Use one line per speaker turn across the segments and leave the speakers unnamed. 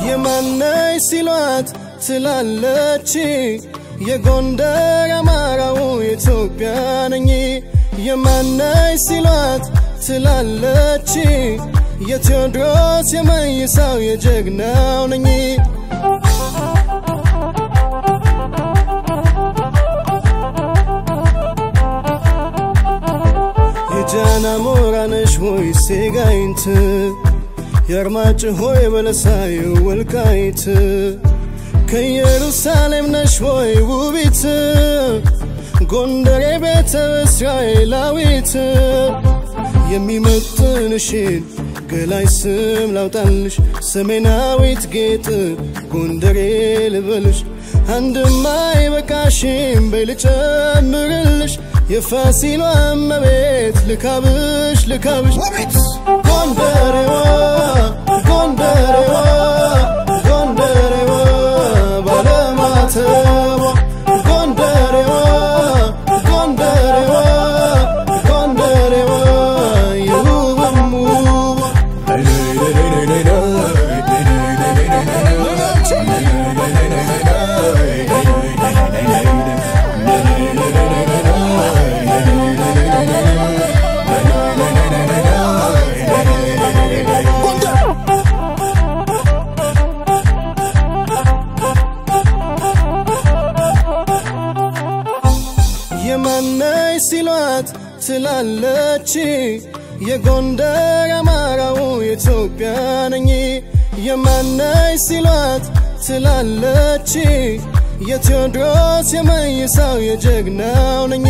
የማነች ሲሏት ትላለች የጎንደር አማራው የኢትዮጵያ ነኝ የማነች ሲሏት ትላለች የቴዎድሮስ የመይሳው የጀግናው ነኝ የጃና ሞራነሽ ሆይ ሴጋይንት የአርማጭ ሆይ በለሳይ ወልቃይት ከኢየሩሳሌም ነሽ ሆይ ውቢት ጎንደሬ ቤተ እስራኤላዊት የሚመጥንሽን ገላይ ስም ላውጣልሽ ሰሜናዊት ጌጥ ጎንደሬ ልበልሽ አንድማ አይበቃሽም በይ ልጨምርልሽ የፋሲሏ እመቤት ልካብሽ ልካብሽ ጎንደሬዋ ጎንደሬዋ ጎንደሬዋ ባለማተቧ ጎንደሬዋ ጎንደሬዋ ጎንደሬዋ የውብም ውቧ የማነች ሲሏት ትላለች የጎንደር አማራው የኢትዮጵያ ነኝ የማነች ሲሏት ትላለች የቴዎድሮስ የመይሳው የጀግናው ነኝ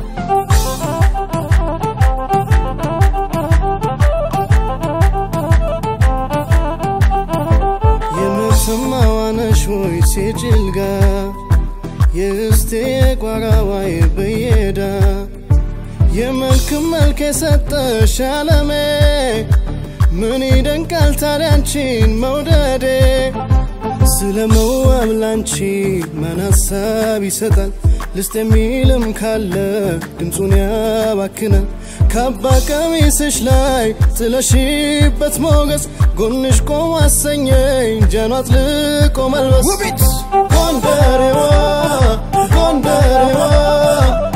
የምትማዋነሽ ሆይ ሴጭልጋ የእስቴ ቋራዋይ በየዳ የመልክ መልክ የሰጠሽ አለሜ ምን ይደንቃል ታዲያ አንቺን መውደዴ ስለ መዋብ ላንቺ ማን ሀሳብ ይሰጣል ልስጥ የሚልም ካለ ድምፁን ያባክናል ካባ ቀሚስሽ ላይ ጥለሽበት ሞገስ ጎንሽ ቆም አሰኘኝ ጃኗ አጥልቆ መልበስ
ውቢት
ጎንደሬዋ ጎንደሬዋ